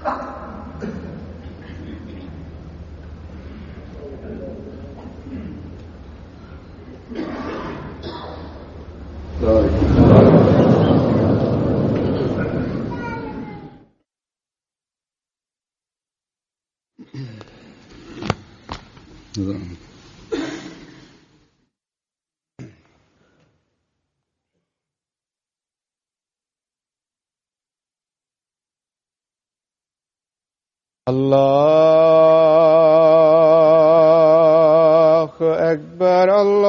الله أكبر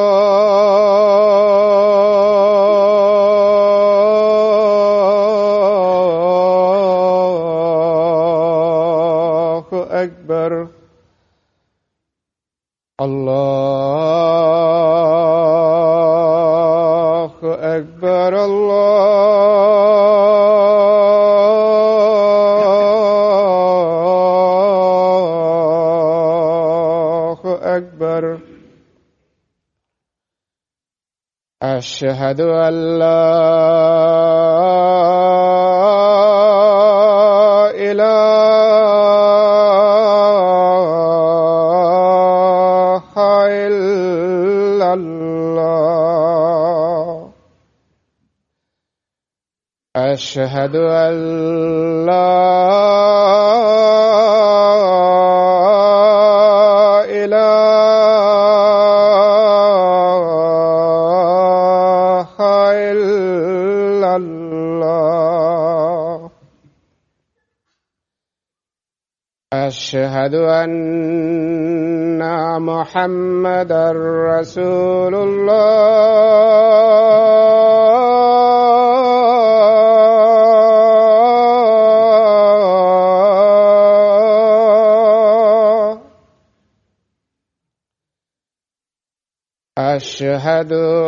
الله أكبر الله أكبر الله أكبر أشهد أن لا إله إلا الله أشهد أن لا إله إلا الله أشهد أن محمدا رسول الله أشهد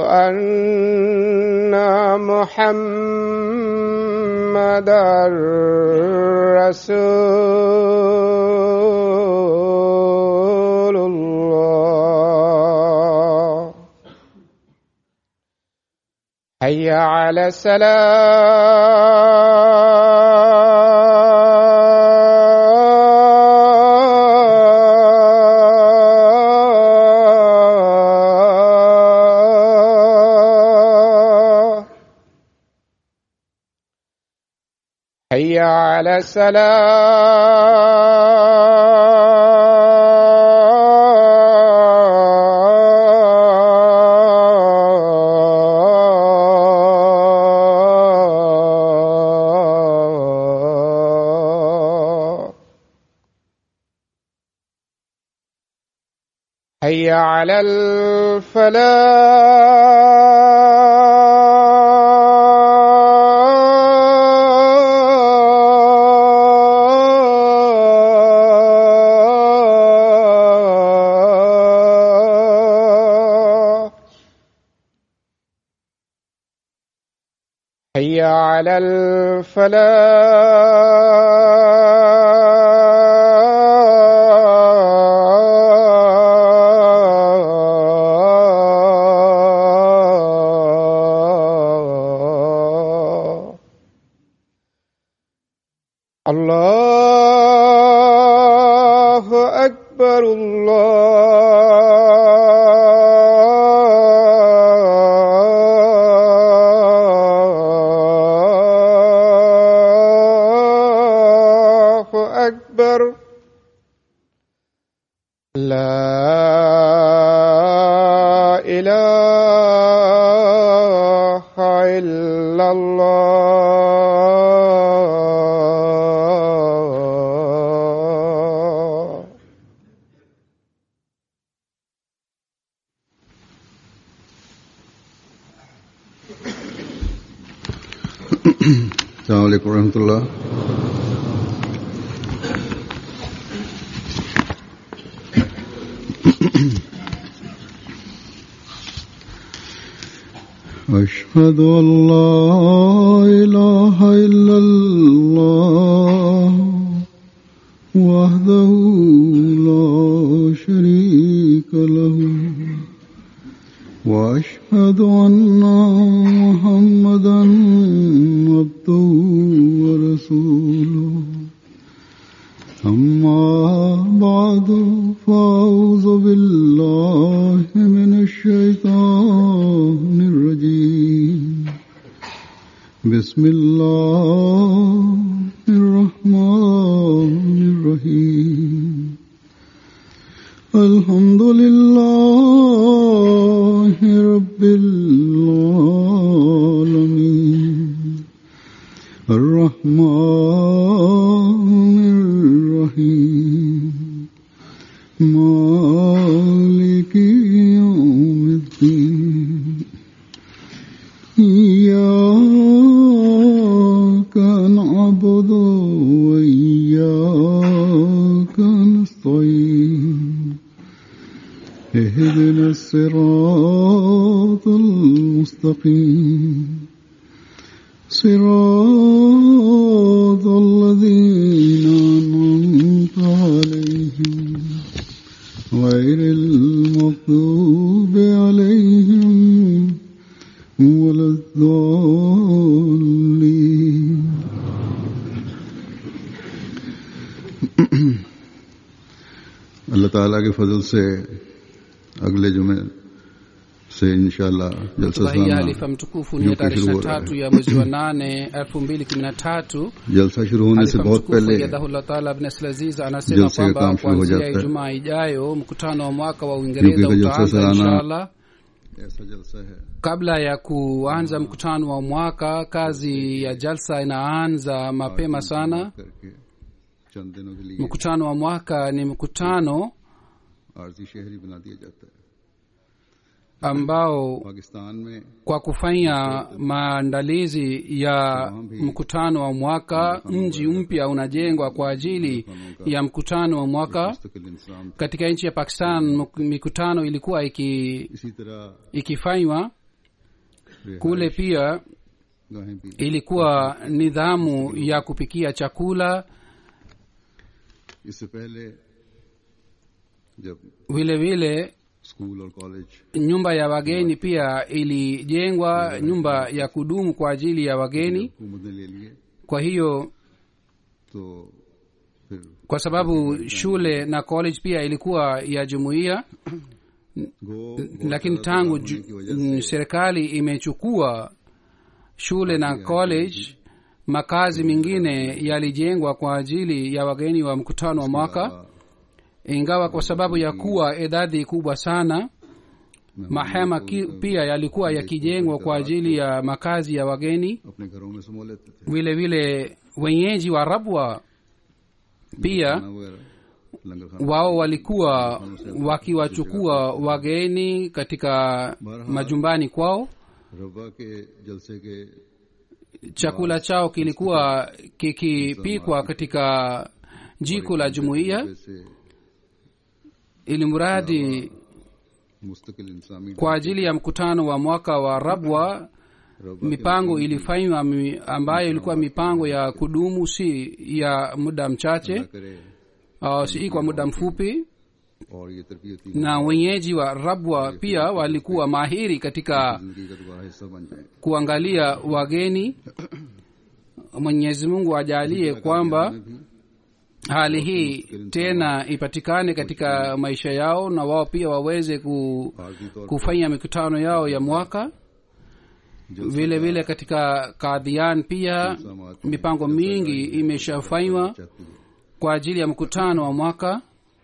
أن محمدا رسول الله حي على السلام حي على السلام حي على الفلاح حي على الفلاح الله أكبر الله أكبر لا إله إلا الله السلام عليكم ورحمة الله أشهد أن لا إله إلا الله وحده لا شريك له وأشهد أن محمدا عبده ورسوله أما بعد فأعوذ بالله من الشيطان الرجيم بسم الله الرحمن الرحيم الحمد لله رب العالمين الرحمن الرحيم مالك يوم الدين إياك نعبد وإياك نستعين اهدنا الصراط المستقيم صراط الذين أنعمت عليهم غير المغضوب عليهم ولا الضالين अल्लाह ताला के फजल से अगले जुमे से इंशाल्लाह जलसा hotuba hii ya सालाना halifa mtukufu ni Yupi ya tarehe shuru 23 ya mwezi wa 8 2013 जलसा शुरू होने से halifa बहुत mtukufu पहले yadahullah taala Ibn Aziz anasema Jalsa ka kwamba kaam shuru ho kuanzia jata hai. ijumaa ijayo mkutano wa mwaka wa uingereza Yupi ka jalsa utaanza salana. inshallah ऐसा जलसा है kabla ya kuanza mkutano wa mwaka kazi ya jalsa inaanza mapema sana करके चंद दिनों के लिए mkutano wa mwaka ni mkutano आरजी शहरी बना दिया जाता है ambao पाकिस्तान में kwa kufanya maandalizi ya mkutano wa mwaka mji mpya unajengwa kwa ajili ya mkutano wa mwaka मुस्तकिल इंसान katika nchi ya pakistan mk- mikutano ilikuwa iki, इसी तरह ikifanywa kule pia गाहें भी ilikuwa nidhamu ya kupikia chakula इससे पहले जब vile vile school और college nyumba ya wageni pia ilijengwa nyumba ya kudumu kwa ajili ya wageni हुकूमत ने ले लिए kwa hiyo तो फिर kwa sababu shule na college pia ilikuwa ya jumuiya गो lakini tangu ju, mm, serikali imechukua shule na college makazi mengine yalijengwa kwa ajili ya wageni wa mkutano wa mwaka ingawa kwa sababu ya kuwa idadi kubwa sana mahema ki, pia yalikuwa yakijengwa kwa ajili ya makazi ya wageni अपने घरों में समो लेते थे vile vile wenyeji wa rabwa pia खाना वगैरह लंगर खाना wao walikuwa wakiwachukua wageni katika majumbani kwao रबा के जलसे के chakula chao kilikuwa kikipikwa katika jiko la jumuiya जैसे ili mradi मुस्तकिल इंसानी kwa ajili ya mkutano wa mwaka wa rabwa रबा mipango ilifanywa mi- ambayo ilikuwa mipango ya kudumu si ya muda mchache करे au si kwa muda mfupi और ये तरबियती na wenyeji wa rabwa pia walikuwa mahiri katika जिंदगी का दोबारा हिस्सा बन जाए kuangalia wageni mwenyezi mungu ajalie kwamba में भी hali hii tena ipatikane katika maisha yao na wao pia waweze ku, आर्जी तौर kufanya mikutano yao ya mwaka vile vile katika kadhian pia mipango mingi imeshafanywa चाहती है kwa ajili ya mkutano wa mwaka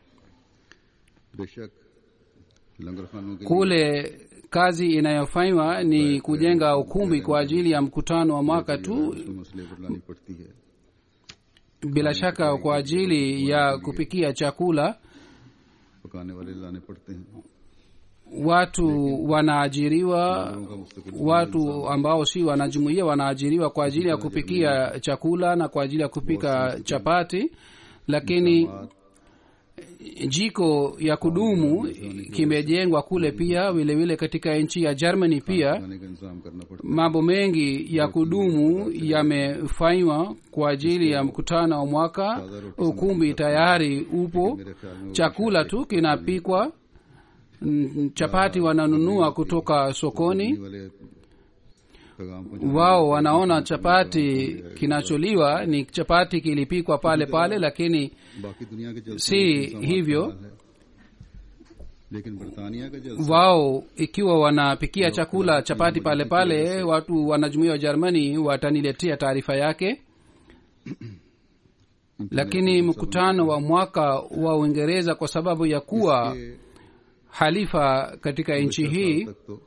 बेशक लंगर खानों के लिए kule kazi inayofanywa ni kujenga ukumbi kwa ajili ya mkutano wa mwaka tu मुश्किल मसले पर लानी पड़ती है bila shaka kwa ajili ya kupikia chakula पकाने वाले लाने पड़ते हैं watu wanaajiriwa उनका मुस्तकिल watu ambao si wanajumuia wanaajiriwa kwa ajili ya kupikia chakula na kwa ajili ya kupika chapati lakini jiko ya kudumu kimejengwa kule pia vile vile katika nchi ya germany pia खाने का इंतजाम करना पड़ता mambo mengi ya kudumu yamefanywa kwa ajili ya mkutano wa mwaka ukumbi tayari upo है मेरे ख्याल में वो chakula tu kinapikwa Mm, chapati wananunua kutoka sokoni वाले पैगाम पहुंचाने wao wanaona chapati kinacholiwa ni chapati kilipikwa pale pale lakini बाकी दुनिया के जलसे si में इंसान hivyo हाल है। लेकिन बरतानिया का जलसा wao ikiwa wanapikia chakula chapati pale pale watu wanajumuia wa jermani wataniletea taarifa yake lakini mkutano wa mwaka wa uingereza kwa sababu ya kuwa के halifa katika nchi hii तक तो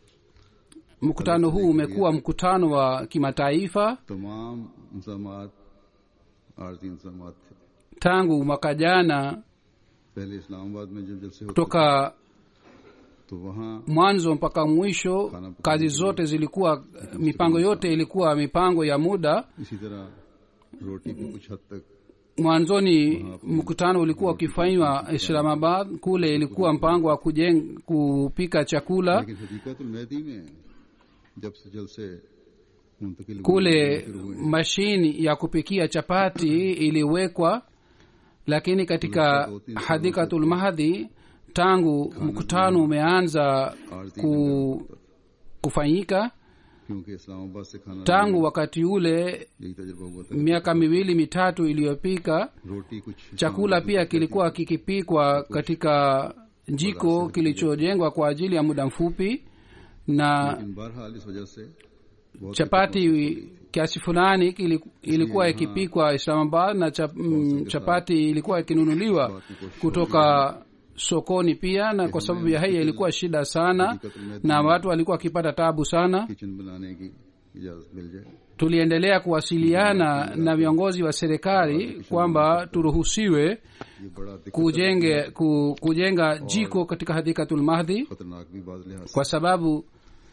mkutano huu umekuwa mkutano wa kimataifa तमाम इंसामात आरती इंसामात थे tangu mwaka jana पहले इस्लामाबाद में जब जलसे होते kutoka तो वहाँ mwanzo mpaka mwisho kazi zote zilikuwa mipango yote ilikuwa mipango ya muda इसी तरह रोटी भी कुछ हद तक mwanzoni mkutano ulikuwa ukifanywa islamabad kule ilikuwa mpango wa kujeng, kupika chakula लेकिन हकीकत मेहदी में जब से जलसे मुंतकिल हुए, kule शुरू हुए, mashini ya kupikia chapati iliwekwa lakini katika hadikatul mahdi tangu mkutano umeanza आरती ku, में होता था। kufanyika क्योंकि इस्लामाबाद से खाना tangu wakati ule यही तजुर्बा हुआ था miaka miwili mitatu iliyopika रोटी कुछ chakula pia kilikuwa kikipikwa katika jiko kilichojengwa kwa ajili ya muda mfupi na लेकिन बहरहाल इस वजह से बहुत chapati kiasi fulani kili- ilikuwa ikipikwa islamabad na chap, mm, chapati ilikuwa ikinunuliwa kutoka sokoni pia na kwa sababu ya haya ilikuwa shida sana na watu walikuwa wakipata tabu sana kitchen बनाने की इजाजत मिल जाए tuliendelea kuwasiliana na viongozi wa serikali kwamba turuhusiwe ये बड़ा दिक्कत kujenge ku, kujenga jiko katika hadikatul mahdi खतरनाक भी बाज लिहाज से kwa sababu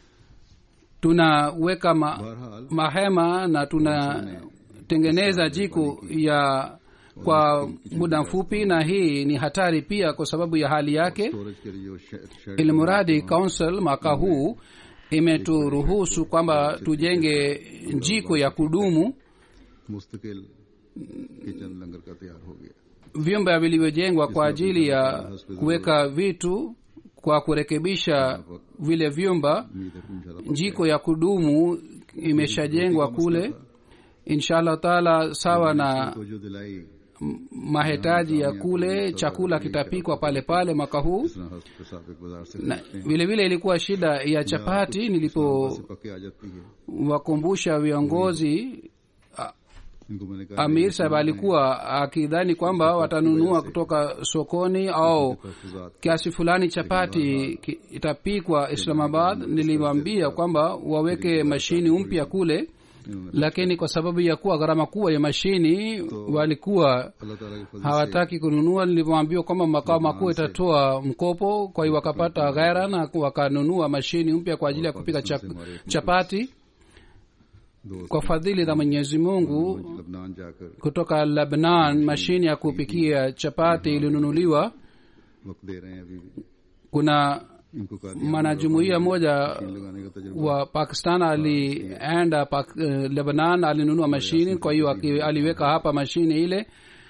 tunaweka ma, बहरहाल mahema na tunatengeneza jiko ya kwa muda mfupi na hii ni hatari pia kwa sababu ya hali yake storage के लिए जो शे- shed ilmuradi council mwaka huu imeturuhusu kwamba tujenge jiko ya kudumu मुस्तकिल kitchen लंगर का तैयार हो गया vyumba vilivyojengwa kwa ajili ya kuweka vitu kwa kurekebisha vile vyumba उम्मीद है कि इंशाल्लाह jiko ya kudumu imeshajengwa kule inshallah taala sawa na तो जो दिलाई mahitaji ya kule chakula kitapikwa pale pale mwaka huu जिस तरह हस्प साबिक बाजार से na खरीदते हैं vile vile ilikuwa shida ya chapati से nilipowakumbusha पके आ जाती है viongozi इनको मैंने कहा amir sahab alikuwa akidhani kwamba watanunua kutoka sokoni au तहफुजात kiasi fulani chapati ki- itapikwa islamabad niliwaambia kwamba waweke mashini mpya kule इन्होंने lakini kwa sababu ya kuwa gharama kubwa ya mashini walikuwa अल्लाह ताला के फजल से hawataki kununua nilivyoambiwa kwamba makao makuu itatoa mkopo kwa hiyo wakapata ghaira na wakanunua mashini mpya kwa ajili ya kupika chap, chapati दोस्त kwa fadhili za mwenyezi mungu लबनान जाकर kutoka lebnan mashini ya kupikia chapati ilinunuliwa वक्त दे रहे हैं अभी भी kuna इनको कहा mwanajumuiya moja लगाने का तजुर्बा wa pakistan alienda pak, uh, lebanon alinunua mashini kwa hiyo aki- aliweka hapa mashini ile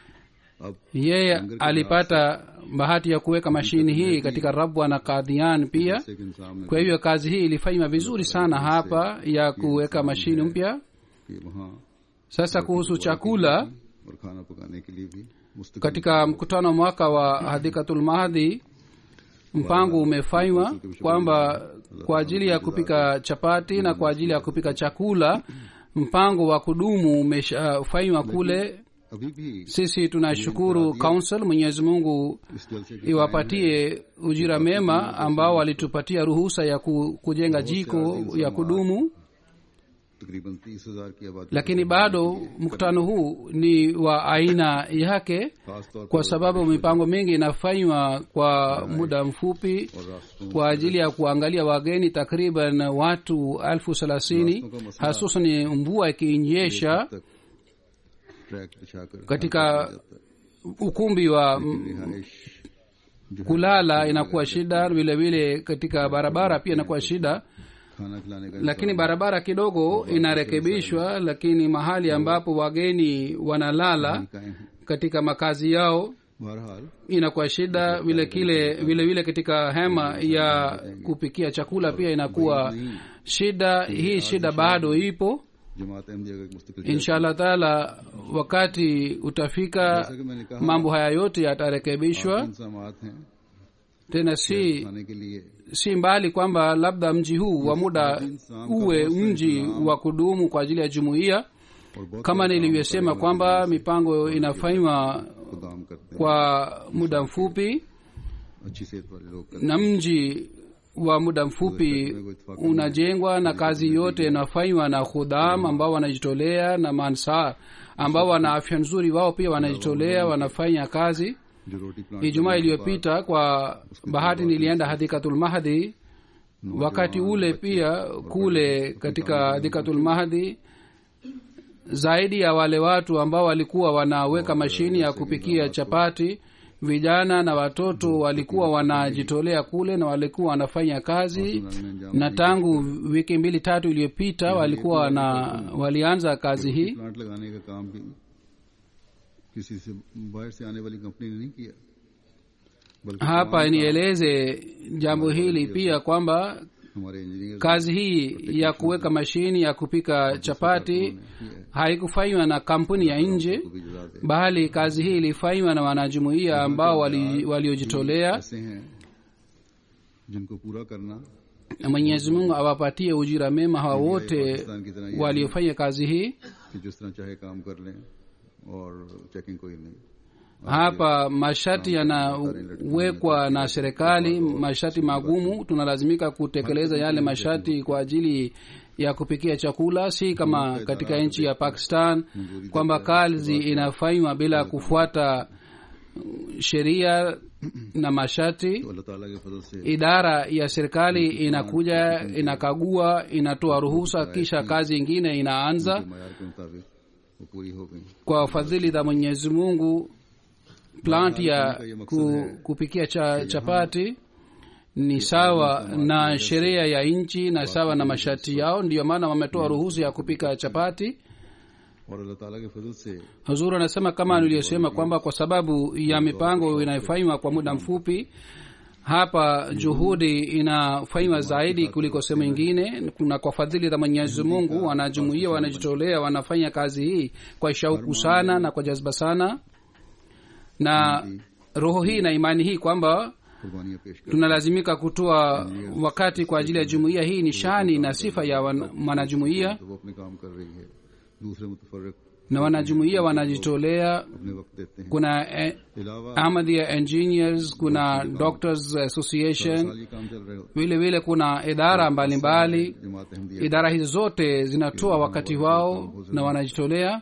अब yeye alipata bahati ya kuweka mashini hii katika rabwa na kadhian pia जैसे कि इंसान ने kwa hivyo kazi hii ilifanywa vizuri sana hapa ya kuweka mashini mpya कि वहाँ sasa kuhusu chakula और खाना पकाने के लिए भी मुस्तकिल katika mkutano mwaka wa hadikatul mahdi mpango umefanywa kwamba kwa ajili ya kupika chapati na kwa ajili ya kupika chakula mpango wa kudumu umeshafanywa kule अभी भी sisi tunashukuru council mwenyezi mungu इस जलसे के iwapatie ujira mema ambao walitupatia ruhusa ya ku, kujenga jiko ya kudumu तकरीबन तीस हजार की आबादी lakini bado mkutano huu ni wa aina yake खास तौर kwa sababu mipango mingi inafanywa kwa muda mfupi और रास्तों kwa ajili ya kuangalia wageni takriban watu elfu thelathini hasusan mvua ikinyesha तक ट्रैक बिछाकर katika ukumbi wa m- रिहाइश जो है, kulala inakuwa shida vile vile katika barabara pia inakuwa shida खाना खिलाने का lakini barabara kidogo inarekebishwa lakini mahali ambapo wageni wanalala कायम है katika makazi yao बहरहाल inakuwa shida vile kile vile vile katika hema ya kupikia chakula pia inakuwa shida hii shida bado ipo जमात अहमदिया का एक मुस्तकिल inshallah taala wakati utafika जैसा कि मैंने कहा mambo haya yote yatarekebishwa इंसामात हैं tena si खाने के लिए si mbali kwamba labda mji huu wa muda uwe mji wa kudumu kwa ajili ya jumuiya और बहुत kama nilivyosema kwamba mipango inafanywa को काम करते हैं kwa muda mfupi अच्छी सेहत वाले लोग करते na mji wa muda mfupi unajengwa na kazi yote inafanywa na khudam ambao wanajitolea na mansar ambao wana afya nzuri wao pia wanajitolea wanafanya kazi हैं जो रोटी plant ijumaa iliyopita kwa bahati nilienda hadikatul mahdi wakati ule pia kule katika hadikatul mahdi zaidi ya wale watu ambao walikuwa wanaweka mashini ya kupikia chapati vijana na watoto walikuwa wanajitolea kule na walikuwa wanafanya kazi na tangu wiki mbili tatu iliyopita walikuwa wana walianza kazi hii plant लगाने का काम भी किसी से बाहर से आने वाली कंपनी ने नहीं किया बल्कि hapa nieleze jambo hili pia kwamba हमारे engineer kazi hii ya kuweka mashini ya kupika chapati haikufanywa na kampuni ya nje को भी जला दे bali kazi hii ilifanywa na wanajumuiya ambao wali- waliojitolea ऐसे हैं जिनको पूरा करना na mwenyezi mungu awapatie ujira mema hawa wote Pakistan की तरह ये waliofanya kazi hii कि जिस तरह चाहे काम कर लें और चेकिंग कोई नहीं hapa masharti yanawekwa na serikali masharti magumu tunalazimika kutekeleza yale masharti kwa ajili ya kupikia chakula si kama katika nchi ya pakistan kwamba kazi inafanywa bila kufuata sheria na masharti तो अल्लाह ताला के फजल से idara ya serikali inakuja inakagua inatoa ruhusa kisha kazi ingine inaanza मैार के मुताबिक वो पूरी हो गई kwa fadhili za mwenyezi mungu plant ya ku, kupikia cha, chapati ni sawa na sheria ya nchi na sawa na masharti yao ndiyo maana wametoa ruhusa ya kupika chapati और अल्लाह ताला के फजल से huzuru anasema kama niliyosema kwamba kwa sababu ya mipango inayofanywa kwa muda mfupi hapa juhudi inafanywa zaidi kuliko sehemu ingine na kwa fadhili za mwenyezi mungu wanajumuia wanajitolea wanafanya kazi hii kwa shauku sana na kwa jazba sana na roho hii na imani hii kwamba कुर्बानियां पेश कर tunalazimika kutoa wakati kwa ajili ya jumuiya hii ni shani na sifa ya wan- mwanajumuiya तो वो अपने काम कर रही है दूसरे मुतफरक na wanajumuiya wanajitolea अपने वक्त देते हैं kuna eh, अलावा ahmadiyya engineers kuna doctors association साल ये काम चल रहे होते vile vile kuna idara mbalimbali हैं। जमात Ahmadiyya idara hizi zote zinatoa wakati wao na wanajitolea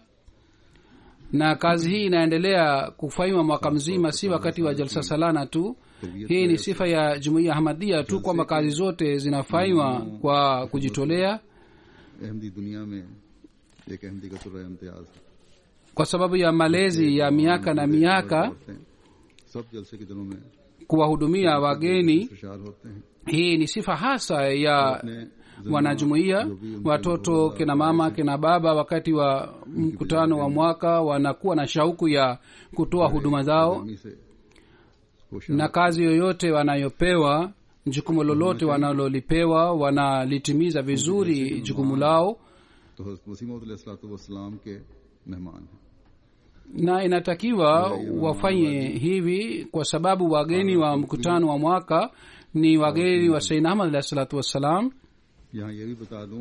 na kazi hii inaendelea kufanywa mwaka mzima si wakati wa jalsa salana tu hii ni sifa ya jumuiya ahmadia tu kwamba kazi zote zinafanywa kwa kujitolea Ahmadi दुनिया में एक अहमदी का तुर्रा इम्तियाज है kwa sababu ya malezi ya miaka na miaka होते हैं सब जलसे के दिनों में kuwahudumia wageni खुशहाल होते हैं hii ni sifa hasa ya अपने wanajumuiya watoto kina mama kina baba wakati wa mkutano wa mwaka wanakuwa na shauku ya kutoa huduma zao गर्मी से खुश na kazi yoyote wanayopewa jukumu lolote wanalolipewa wanalitimiza vizuri jukumu lao तो हजरत वसीम के मेहमान हैं na inatakiwa wafanye hivi kwa sababu wageni wa mkutano wa mwaka ni wageni wa sayyidina ahmad alahi salatu wassalam यहाँ ये भी बता दूं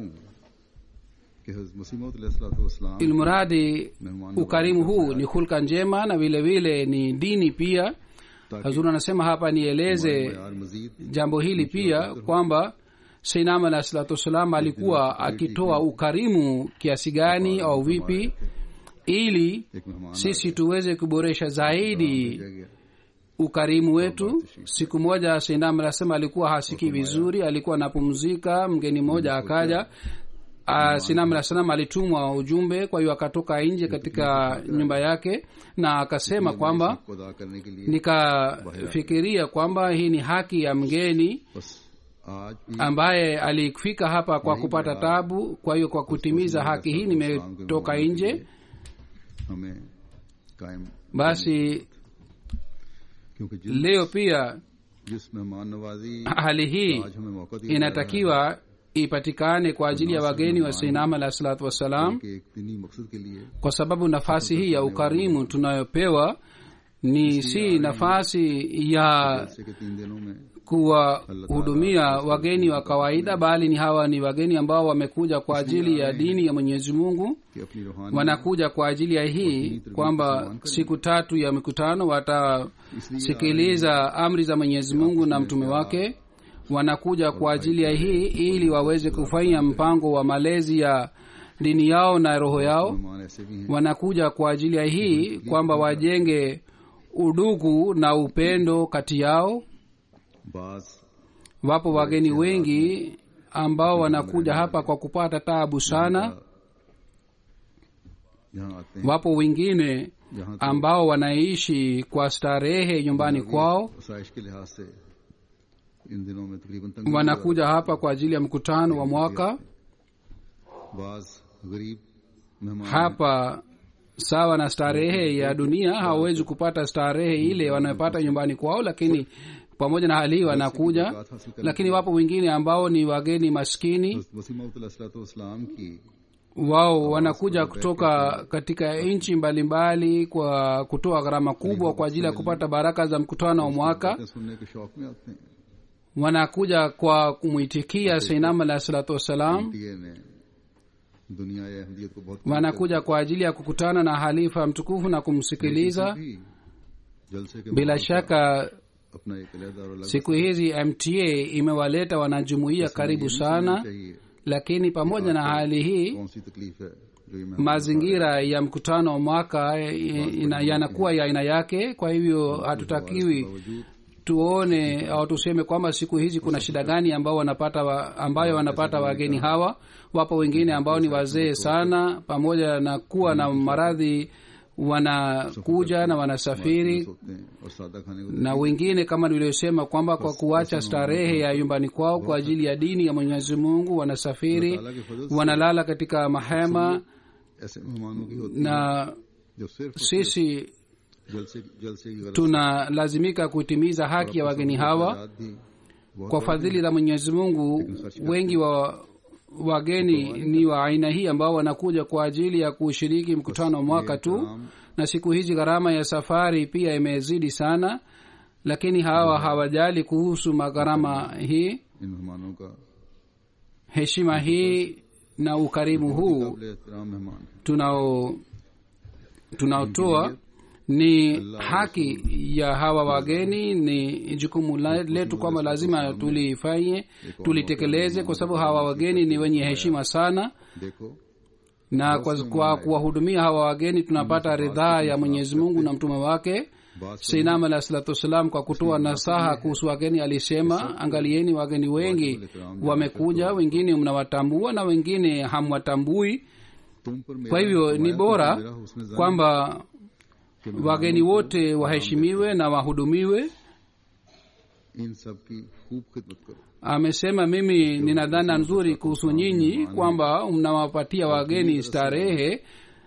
कि हजरत Wasim ilmuradi ukarimu huu ni hulka njema na vile vile ni dini pia hazuru anasema hapa nieleze यार मजीद jambo hili pia kwamba seinam alahi salatu wassalam alikuwa akitoa ukarimu kiasi gani au vipi ili एक मेहमान sisi tuweze kuboresha zaidi आ गया ukarimu wetu siku moja seinam anasema alikuwa hasikii vizuri alikuwa anapumzika mgeni mmoja akaja Uh, sinam alah salam alitumwa ujumbe kwa hiyo akatoka nje katika nyumba yake na akasema kwamba को अदा करने के लिए nikafikiria kwamba hii ni haki ya mgeni बस आज भी ambaye alifika hapa kwa kupata tabu kwa hiyo kwa kutimiza haki hii nimetoka nje हमें कायम basi क्योंकि जिस leo pia जिस मेहमान नवाजी hali hii आज हमें मौका दिया जा रहा है, inatakiwa ipatikane kwa ajili ya wageni wa seinam alah salatu wassalam कि एक दीनी मकसद के लिए kwa sababu nafasi hii ya ukarimu tunayopewa ni si nafasi ya जैसे कि तीन दिनों में kuwahudumia wageni wa kawaida bali ni hawa ni wageni ambao wamekuja kwa ajili ya dini ya mwenyezi mungu कि अपनी रूहानी wanakuja kwa ajili ya hii kwamba siku tatu ya mikutano watasikiliza amri za mwenyezi mungu na mtume wake wanakuja kwa ajili ya hii ili waweze kufanya mpango wa malezi ya dini yao na roho yao मेहमान ऐसे भी हैं wanakuja kwa ajili ya hii kwamba wajenge udugu na upendo kati yao बाज wapo wageni wengi ambao wanakuja hapa kwa kupata taabu sana यहाँ आते हैं wapo wengine यहाँ तो ambao wanaishi kwa starehe nyumbani kwao आसाइश के लिहाज से इन दिनों में तकरीबन तंग wanakuja hapa kwa ajili ya mkutano wa mwaka बाज गरीब मेहमान hapa sawa na starehe ya dunia hawawezi kupata starehe ile wanayopata nyumbani kwao lakini pamoja na hali hii wanakuja lakini wapo wengine ambao ni wageni maskini Wasim की wao wanakuja kutoka katika nchi mbalimbali kwa kutoa gharama kubwa kwa ajili ya kupata baraka za mkutano wa mwaka बातें सुनने के शौक में आते हैं wanakuja kwa kumwitikia seinam alahi salatu wassalam टीए ने दुनिया या अहमदियत को बहुत wanakuja kwa ajili ya kukutana na halifa mtukufu na kumsikiliza भी जलसे के bila माहौल shaka अपना एक अलहदा और अलग siku hizi mta imewaleta wanajumuia karibu sana चाहिए lakini pamoja na hali hii कौन सी तकलीफ है जो ये मैं mazingira ya mkutano wa mwaka ina- yanakuwa ya aina yake kwa hivyo hatutakiwi बावजूद tuone au tuseme kwamba siku hizi kuna shida gani ambao wanapata wa, ambayo wanapata wageni hawa wapo wengine ambao ni wazee sana pamoja na kuwa na maradhi wanakuja na wanasafiri सोते हैं और सादा खाने को na wengine kama nilivyosema kwamba kwa kuacha starehe ya nyumbani kwao kwa ajili ya dini ya mwenyezi mungu wanasafiri अल्लाह के फजल से wanalala katika mahema ऐसे मेहमानों की होती na है जो सिर्फ और sisi सिर्फ जलसे जलसे की गरज tunalazimika kuitimiza haki ya wageni hawa आजाद भी बहुत kwa fadhili za mwenyezi mungu wengi wa wageni ni wa aina hii ambao wanakuja kwa ajili ya kushiriki mkutano wa mwaka tu na siku hizi gharama ya safari pia imezidi sana lakini hawa hawajali kuhusu magharama hii इन मेहमानों का heshima hii na ukarimu huu काबिल एहतराम मेहमान हैं। tunao tunaotoa ni haki ya hawa wageni ni jukumu la- letu kwamba lazima tulifanye tulitekeleze kwa sababu hawa wageni ni wenye heshima sana देखो na kwa, kwa kuwahudumia hawa wageni tunapata ridhaa ya mwenyezi mungu na mtume wake बात seinam alah salatu wassalam kwa kutoa nasaha kuhusu wageni alisema angalieni wageni wengi wamekuja wengine mnawatambua na wengine hamwatambui तुम पर मेरा kwa hivyo ni फरमाया bora तो मेरा हुस्न ज़न kwamba wageni wote waheshimiwe na wahudumiwe इन सब की खूब खिदमत करो amesema mimi nina dhana nzuri kuhusu nyinyi kwamba mnawapatia wageni starehe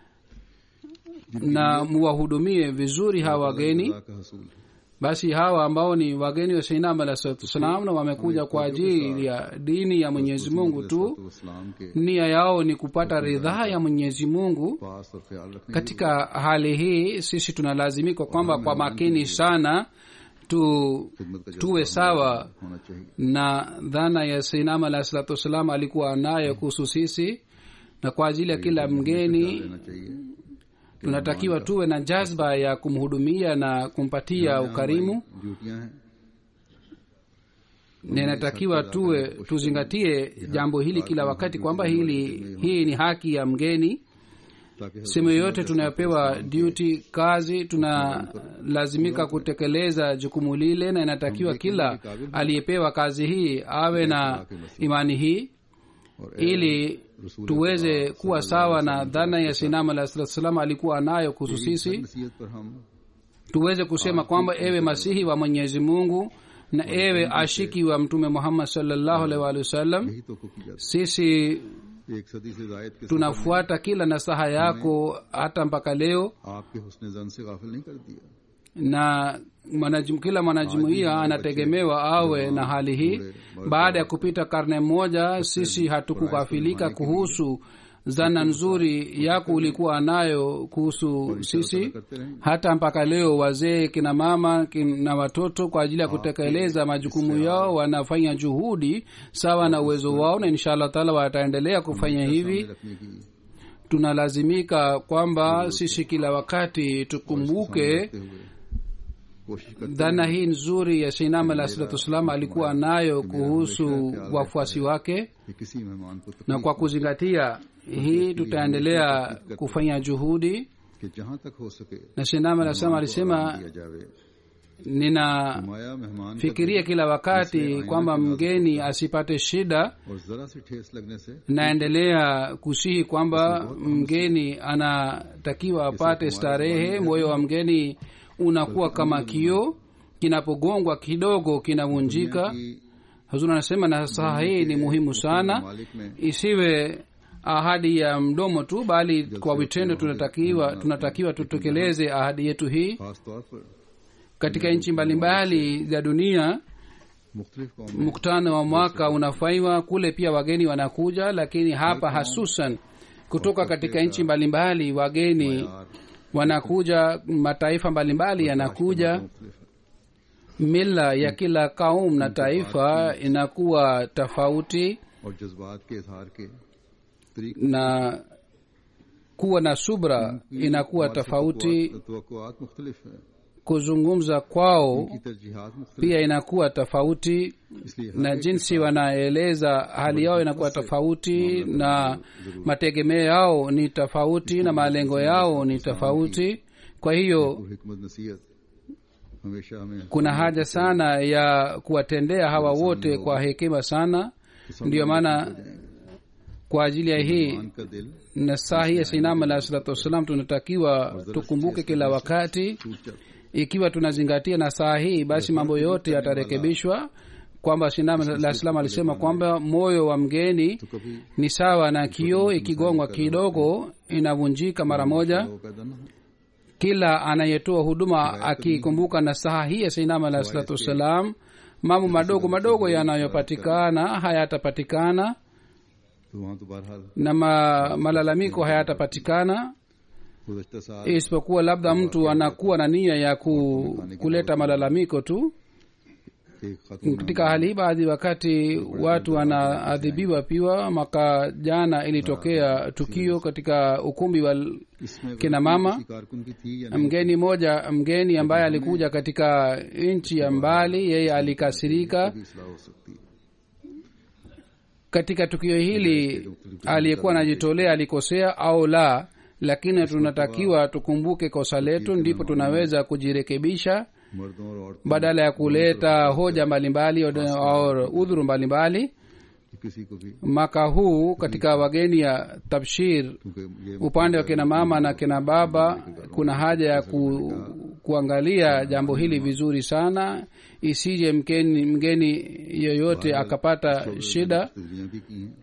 na muwahudumie vizuri hawa wageni खुदा का हसूल है। basi hawa ambao ni wageni wa seinam alah salatu wassalam na wamekuja kwa ajili ya dini ya mwenyezi mungu tu तो इस्लाम के nia yao ni kupata ridhaa ya mwenyezi mungu पास और ख्याल रखने की katika hali hii sisi tunalazimika kwamba kwa makini sana tu खिदमत का tuwe sawa होना चाहिए na dhana ya seinam alah salatu wassalam alikuwa nayo kuhusu sisi na kwa ajili ya kila mgeni लेना चाहिए tunatakiwa tuwe na jazba ya kumhudumia na kumpatia ukarimu ड्यूटियां हैं na inatakiwa tuwe tuzingatie jambo hili kila wakati kwamba hili hii ni haki ya mgeni ताकि sehemu yoyote tunayopewa duty kazi tunalazimika kutekeleza jukumu lile na inatakiwa kila aliyepewa kazi hii awe na imani hii और ili tuweze kuwa sawa na dhana ya sinam alah salatu salam alikuwa nayo kuhusu sisi नसीहत पर हम tuweze kusema kwamba ewe masihi wa mwenyezi mungu na ewe ashiki wa mtume muhammad salllahu alaihi waalihi wasallam यही तो की जाती sisi है एक सदी से जायद के tunafuata kila nasaha yako hata mpaka leo आपके हुस्न जन से गाफिल नहीं कर दिया na mwanajum, kila mwanajumuia anategemewa awe na hali hii baada ya kupita karne moja sisi hatukughafilika kuhusu zana nzuri yako ulikuwa nayo kuhusu sisi hata mpaka leo wazee kina mama na watoto kwa ajili ya kutekeleza majukumu yao wanafanya juhudi sawa na uwezo wao na insha allah taala wataendelea kufanya hivi रखने की tunalazimika kwamba sisi kila wakati tukumbuke रखते हुए कोशिश करते dhana hii nzuri ya shinam alah salatu wassalam alikuwa nayo kuhusu wafuasi wake कि किसी मेहमान को na तकलीफ kwa kuzingatia hii tutaendelea kufanya juhudi कि जहाँ तक हो सके na shinam alah salam alisema दिया जावे ninafikiria माया मेहमान का kila wakati kwamba mgeni asipate shida और जरा सी ठेस लगने से naendelea kusihi kwamba mgeni anatakiwa apate starehe moyo wa mgeni unakuwa kama kioo kinapogongwa kidogo kinavunjika कि huzuri anasema na saha hii ni muhimu sana मालिक में isiwe ahadi ya mdomo tu bali kwa vitendo tunatakiwa tunatakiwa tutekeleze ahadi yetu hii खास तौर पर katika nchi mbalimbali za dunia मुख्तलिफ कौम mkutano wa mwaka unafanywa kule pia wageni wanakuja lakini hapa hasusan kutoka katika nchi mbalimbali wageni wanakuja mataifa mbalimbali yanakuja मुख्तलिफ है mila ya kila kaum na taifa inakuwa tofauti और जज्बात के इजहार के तरीके na kuwa na subra inakuwa tofauti तवक्कुआत मुख्तलिफ है kuzungumza kwao की तरजीहात मुख्तलिफ pia inakuwa tofauti इसलिए na jinsi wanaeleza hali yao inakuwa tofauti na mategemeo yao ni tofauti na malengo yao ni tofauti kwa hiyo और हिकमत नसीहत हमेशा हमें kuna haja sana ya kuwatendea hawa wote kwa hekima sana ndiyo maana kwa ajili ya hii मान का दिल na saa hii ya sinam alahi salatu wassalam tunatakiwa tukumbuke kila wakati टूट जाता ikiwa tunazingatia na saa hii basi mambo yote yatarekebishwa kwamba sinam alah salam alisema kwamba moyo wa mgeni तो कभी ni sawa na kioo ikigongwa kidogo inavunjika mara moja वो पैदा न हो kila anayetoa huduma akikumbuka na saha hii ya sainam alah salatu wassalam mambo madogo madogo yanayopatikana hayatapatikana तो वहाँ तो बहरहाल na ma, malalamiko hayatapatikana गुजशत साल isipokuwa labda mtu anakuwa na nia ya ku, kuleta malalamiko tu एक खातून katika hali hii baadhi wakati watu wanaadhibiwa pia mwaka jana ilitokea tukio katika ukumbi wa इसमें kina mama किसी कारकुन की थी या नहीं mgeni moja mgeni ambaye alikuja katika nchi ya mbali yeye alikasirika भी इसलाह हो सकती है katika tukio hili aliyekuwa anajitolea alikosea au la lakini tunatakiwa tukumbuke kosa letu ndipo tunaweza kujirekebisha मर्दों और औरतों badala ya kuleta hoja mbalimbali au udhuru mbalimbali की किसी को भी mwaka huu katika wageni ya tabshir क्योंकि ये upande wa kina mama na kina baba kuna haja ya ku, kuangalia jambo hili vizuri sana isije mgeni, mgeni yoyote akapata shida तब्दीलियां भी की हैं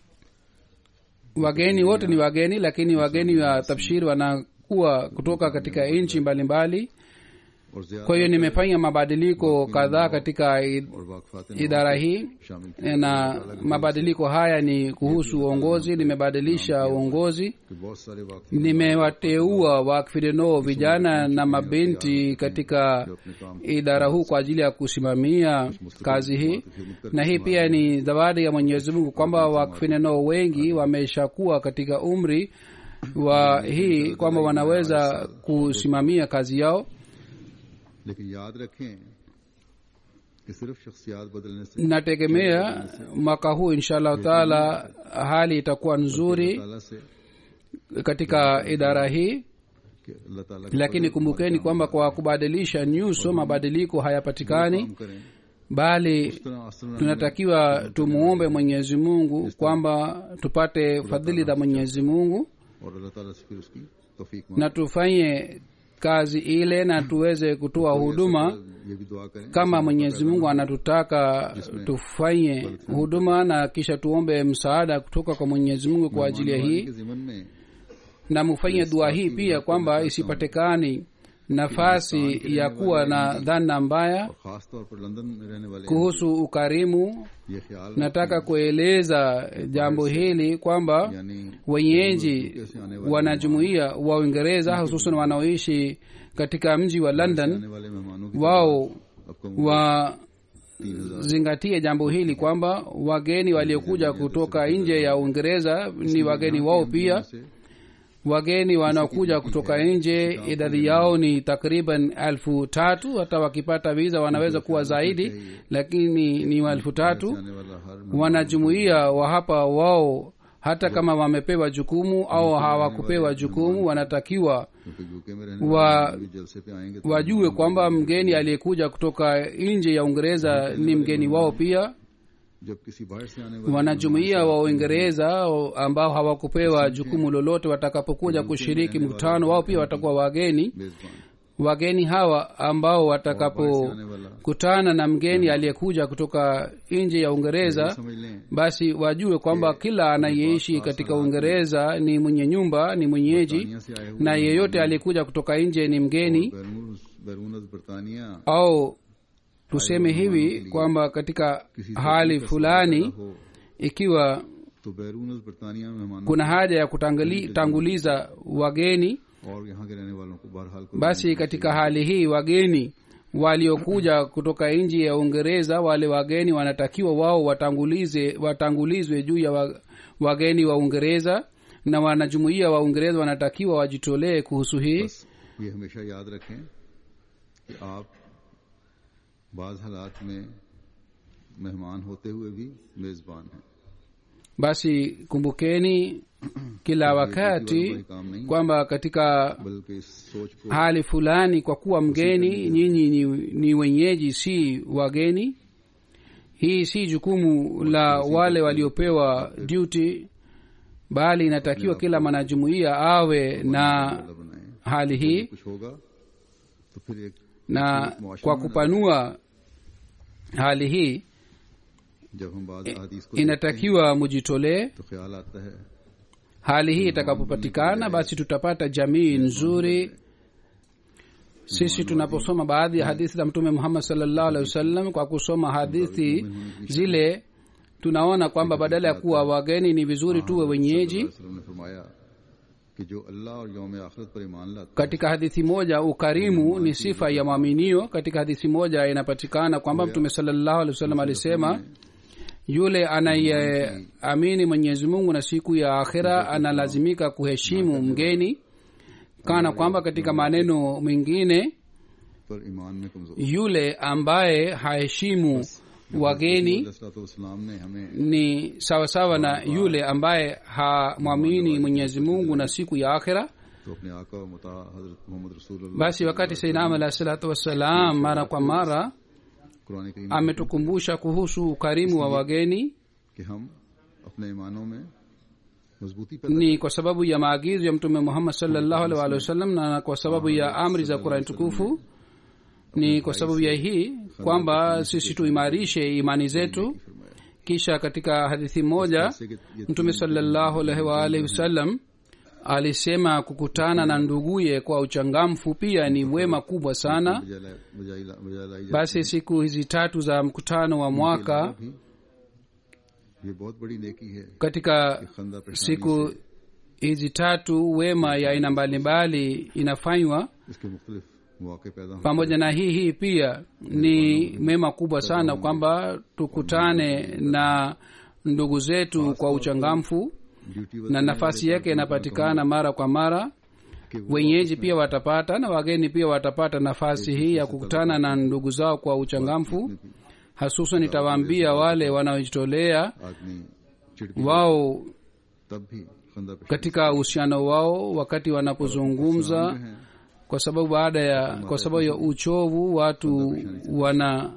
wageni wote ni wageni lakini wageni wa tabshir wanakuwa kutoka katika nchi mbalimbali और ज्यादा kwa hiyo nimefanya mabadiliko kadhaa katika i- और वाकफात idara hii शामिल किए na mabadiliko haya ni kuhusu uongozi nimebadilisha uongozi कि बहुत सारे वाकफ nimewateua wakfirino vijana na mabinti katika idara huu kwa ajili ya kusimamia kazi hii na hii pia ni zawadi ya mwenyezi mungu kwamba wakfirino wengi wameshakuwa katika umri wa hii kwamba wanaweza kusimamia kazi yao लेकिन याद रखें कि सिर्फ शख्सियात बदलने से nategemea mwaka huu insha allahu taala hali itakuwa nzuri ताला से katika idara hii कि अल्लाह ताला के lakini kumbukeni kwamba kwa kubadilisha nyuso mabadiliko hayapatikani काम करें bali इस तरह असर tunatakiwa tumuombe mwenyezi mungu kwamba tupate fadhili za mwenyezi mungu और अल्लाह ताला से फिर उसकी तौफीक na tufanye kazi ile na tuweze kutoa huduma ये भी दुआ करें kama mwenyezi mungu anatutaka tufanye huduma na kisha tuombe msaada kutoka kwa mwenyezi mungu kwa ajili ya hii के जिमन में na mufanye dua hii pia kwamba isipatikani nafasi ya kuwa na dhana mbaya और खास तौर पर लंदन में रहने वाले kuhusu ukarimu ये ख्याल nataka kueleza jambo hili kwamba यानी wenyeji wanajumuia wa uingereza hususan wanaoishi katika mji wa london आने वाले मेहमानों की wao आपको तीन हजार wazingatie jambo hili kwamba wageni waliokuja kutoka nje ya uingereza ni wageni wao pia से wageni wanaokuja kutoka nje idadi yao ni takriban elfu tatu hata wakipata viza wanaweza kuwa zaidi lakini ni elfu tatu आने वाला हर wanajumuia wa hapa wao hata kama wamepewa jukumu au hawakupewa jukumu wanatakiwa क्योंकि UK में रहने wa वाले भी जलसे पे आएंगे तो wajue kwamba mgeni aliyekuja kutoka nje ya uingereza ni mgeni wao pia जब किसी बाहर से आने वाले wanajumuia wa uingereza ambao hawakupewa jukumu lolote watakapokuja kushiriki mkutano wao pia watakuwa wageni मेजबान wageni hawa ambao watakapokutana na mgeni aliyekuja kutoka nje ya uingereza समझ लें basi wajue kwamba kila anayeishi katika uingereza ni mwenye nyumba ni mwenyeji दुनिया से आए हुए na yeyote aliyekuja kutoka nje ni mgeni बैरून बैरून बरतानिया au tuseme hivi kwamba katika hali fulani हो ikiwa तो बैरून बरतानिया में मेहमानों kuna haja ya kutanguliza wageni और यहाँ के रहने वालों को बहरहाल कोई basi katika hali hii wageni waliokuja kutoka nchi ya uingereza wale wageni wanatakiwa wao watangulize watangulizwe juu ya wa- wageni wa uingereza na wanajumuia wa uingereza wanatakiwa wajitolee kuhusu hii बस ये हमेशा याद रखें कि आप बाज हालात में मेहमान होते हुए भी मेजबान हैं basi kumbukeni kila wakati kwamba katika बल्कि इस सोच को hali fulani kwa kuwa mgeni nyinyi ni, ni wenyeji si wageni hii si jukumu la wale waliopewa duty bali inatakiwa kila mwanajumuiya awe na वाला बनाएं hali hii कुछ होगा तो फिर एक na kwa kupanua hali hii जब हम बाज हदीस को inatakiwa mujitolee तो ख्याल आता है hali hii itakapopatikana basi tutapata jamii nzuri sisi tunaposoma baadhi ya hadithi za mtume muhammad salllahu alehi wasallam kwa kusoma hadithi zile tunaona kwamba badala ya kuwa wageni ni vizuri tuwe wenyeji वसल्लम ने फरमाया कि जो अल्लाह और यौम आखिरत पर ईमान लाता katika hadithi moja ukarimu ni sifa ya mwaminio katika hadithi moja inapatikana kwamba mtume salllahu alehi wasallam alisema yule anayeamini mwenyezi mungu na siku ya akhira analazimika kuheshimu mgeni kana kwamba katika maneno mengine पर ईमान में कमजोर yule ambaye haheshimu wageni वसलाम ने हमें ni sawasawa na yule ambaye hamwamini mwenyezi mungu na siku ya akhira तो अपने आका और मुता हजरत मोहम्मद रसूलुल्लाह basi wakati sainam alahi salatu wassalam mara kwa mara Quran करीम ametukumbusha kuhusu ukarimu wa wageni कि हम अपने ईमानों में मजबूती पैदा ni kwa sababu ya maagizo ya mtume muhammad salllahu alih walihi wasallam na kwa sababu ya amri za qurani tukufu ni kwa sababu ya hii kwamba sisi tuimarishe imani zetu फरमाया kisha katika hadithi moja जैसे कि ये mtume salllahu alaihi waalihi wasallam alisema kukutana na nduguye kwa uchangamfu pia ni wema kubwa sana बजाय ला- बजाय ला- बजाय लाई basi siku hizi tatu za mkutano wa mwaka जाती भी ये बहुत बड़ी नेकी है katika खंदा पेशानी siku hizi tatu wema ya aina mbalimbali inafanywa से इसके मुख्तलिफ मौके पैदा हों pamoja na hii hii pia ni mema kubwa sana kwamba tukutane na ndugu zetu kwa uchangamfu duty na nafasi yake inapatikana mara kwa mara कि वो wenyeji pia watapata na wageni pia watapata nafasi hii ya kukutana na ndugu zao kwa uchangamfu hasusan itawaambia wale wanaojitolea आदमी चिड़ भी wao तब भी खंदा पेशानी katika uhusiano wao wakati wanapozungumza हैं kwa sababu baada ya kwa sababu ya uchovu watu wana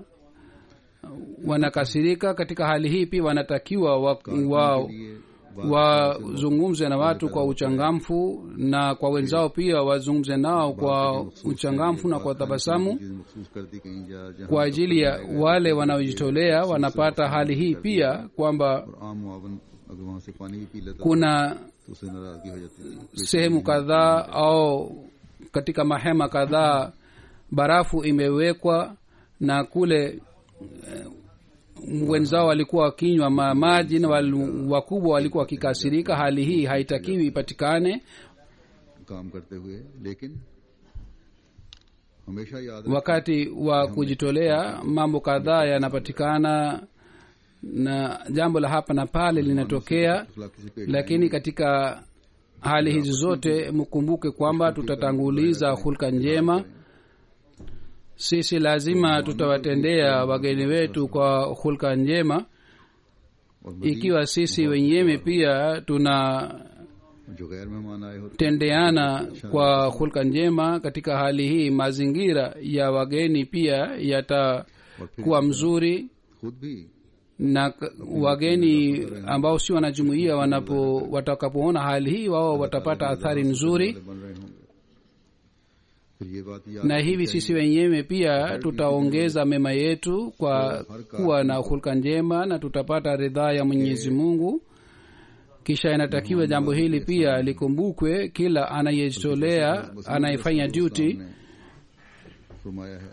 wanakasirika katika hali hii pia wanatakiwa wa, wa, ये wazungumze na watu kwa uchangamfu na kwa wenzao pia wazungumze nao kwa uchangamfu na kwa tabasamu चीजें मखसूस कर दी कहीं जा जहाँ kwa ajili ya wale wanaojitolea wanapata hali hii pia kwamba और आम मुआवन अगर वहां से पानी भी पी लेता kuna तो उसे नाराजगी हो जाती है sehemu kadhaa au katika mahema kadhaa barafu imewekwa na kule eh, wenzao walikuwa wakinywa ma- maji na wal- wakubwa walikuwa wakikasirika hali hii haitakiwi ipatikane काम करते हुए लेकिन हमेशा याद रखें wakati wa kujitolea mambo kadhaa yanapatikana na jambo la hapa na pale linatokea अखलाकी से पेश lakini katika hali hizi zote mkumbuke kwamba tutatanguliza hulka njema sisi lazima tutawatendea wageni wetu kwa hulka njema और मजीद ikiwa sisi wenyewe pia tunatendeana जो गैर मेहमान आए होते kwa hulka njema katika hali hii mazingira ya wageni pia yatakuwa mzuri खुद भी na k- wageni ambao si wanajumuia wanapo watakapoona hali hii wao watapata athari nzuri बन रहे होंगे फिर ये बात याद na hivi sisi wenyewe pia tutaongeza mema yetu kwa kuwa na hulka njema na tutapata ridhaa ya mwenyezi mungu kisha inatakiwa jambo hili pia likumbukwe kila anayejitolea anayefanya duty ने फरमाया है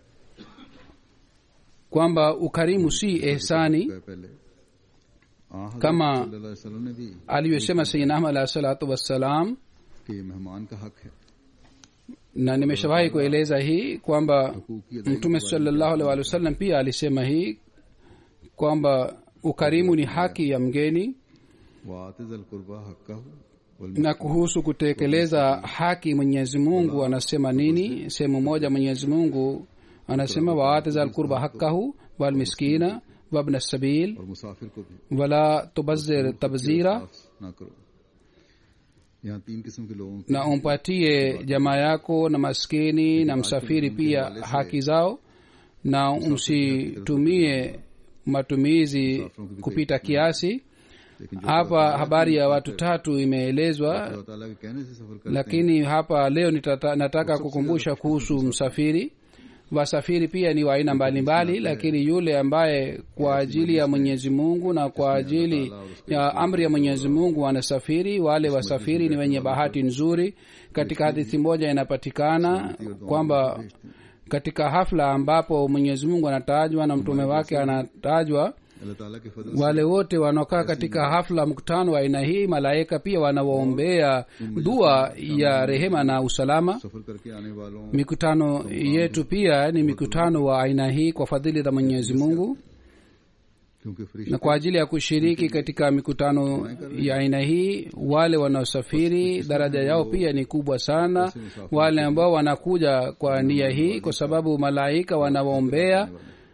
kwamba ukarimu si ehsani गए पहले आ हज़रत कमा सल्लल्लाहु अलैहि वसल्लम ने भी aliyosema sayidinam alahi salatu wassalam कि ये मेहमान का हक है na nimeshawahi kueleza hii kwamba हकूक की अदायगी mtume salallahu alaihi wa sallam pia alisema hii kwamba ukarimu ni haki ya mgeni वातिज़ल कुर्बा हक्का na kuhusu kutekeleza haki mwenyezi mungu anasema nini sehemu moja mwenyezi mungu anasema waatiza lqurba hakahu walmiskina wabna sabil और मुसाफिर को भी wala tubazir tabzira साफ ना करो यहाँ तीन किस्म के लोगों की na umpatie jamaa yako na maskini na msafiri pia haki zao na msitumie matumizi kupita kiasi लेकिन जो hapa habari ya watu tatu imeelezwa अल्लाह ताला के कहने से सफर करते हैं lakini hapa leo nitata, nataka kukumbusha kuhusu msafiri wasafiri pia ni wa aina mbalimbali lakini yule ambaye kwa ajili ya mwenyezi mungu na kwa ajili ya amri ya mwenyezi mungu anasafiri wale wasafiri ni wenye bahati nzuri katika hadithi moja inapatikana kwamba katika hafla ambapo mwenyezi mungu anatajwa na mtume wake anatajwa अल्लाह ताला के फजल से wale wote wanaokaa katika hafla mkutano wa aina hii malaika pia wanawaombea dua ya rehema na usalama सफर करके आने वालों mikutano yetu pia ni mikutano wa aina hii kwa fadhili za mwenyezi mungu क्योंकि फरिश्ते na kwa ajili ya kushiriki katika mikutano ya aina hii wale wanaosafiri daraja yao pia ni kubwa sana wale ambao wanakuja kwa nia hii kwa sababu malaika wanawaombea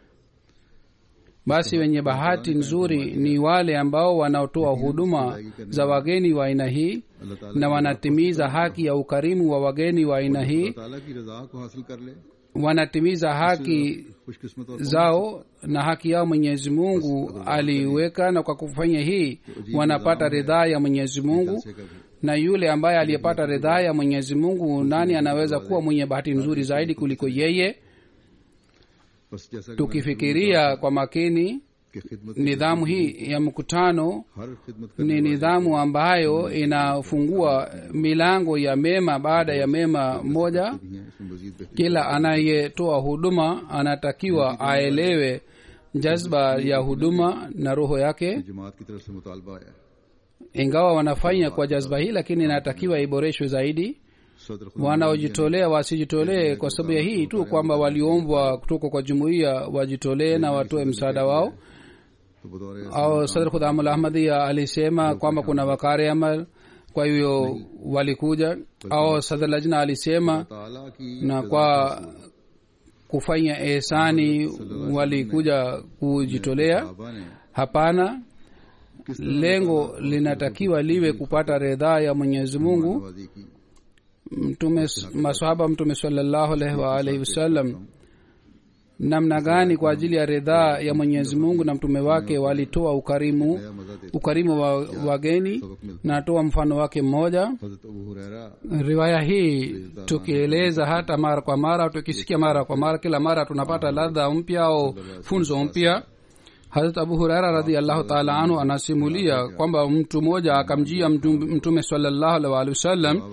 basi wenye bahati nzuri ni wale ambao wanaotoa huduma za wageni wa aina hii अल्लाह ताला na wanatimiza haki ya ukarimu wa wageni wa aina hii अल्लाह ताला की रजा को हासिल कर ले wanatimiza haki खुशकिस्मत और zao na haki yao mwenyezi mungu aliiweka na kwa kufanya hii wanapata ridhaa ya mwenyezi mungu से कभी na yule ambaye aliyepata ridhaa ya mwenyezi mungu nani anaweza kuwa mwenye bahati nzuri zaidi kuliko yeye बस जैसा कि tukifikiria kwa makini कि खिदमत nidhamu hii ya mkutano हर खिदमत ni nidhamu ambayo inafungua milango ya mema baada ya mema moja करती हैं इसमें मजीद बेहतरीन kila anayetoa huduma anatakiwa aelewe jazba ya huduma na roho yake जमात की तरफ से मुतालबा आया ingawa wanafanya kwa jazba hii lakini inatakiwa iboreshwe zaidi सदर खुदा wanaojitolea wasijitolee kwa sababu ya hii tu kwamba waliombwa kutoka kwa jumuiya wajitolee na watoe msaada wao तो बतौर au sadr khudamul ahmadia alisema kwamba kuna wakare amal kwa hivyo walikuja au sadr lajna alisema ताला की na kwa kufanya ehsani walikuja kujitolea साहबा ने hapana lengo linatakiwa liwe kupata ridhaa ya mwenyezi mungu नवाजी की mtume masahaba mtume salallahu alaihi waalihi wasallam namna gani kwa ajili ya ridhaa ya mwenyezi mungu na mtume wake walitoa ukarimu नया मजा देते ukarimu wa wageni natoa mfano wake mmoja हजरत अबू Huraira riwaya hii tukieleza hata mara kwa mara tukisikia mara kwa mara kila mara tunapata ladha mpya au funzo mpya harat abu huraira radiallahu taala anhu anasimulia kwamba mtu mmoja akamjia mtu- mtume salallahu alaihi waalihi wasallam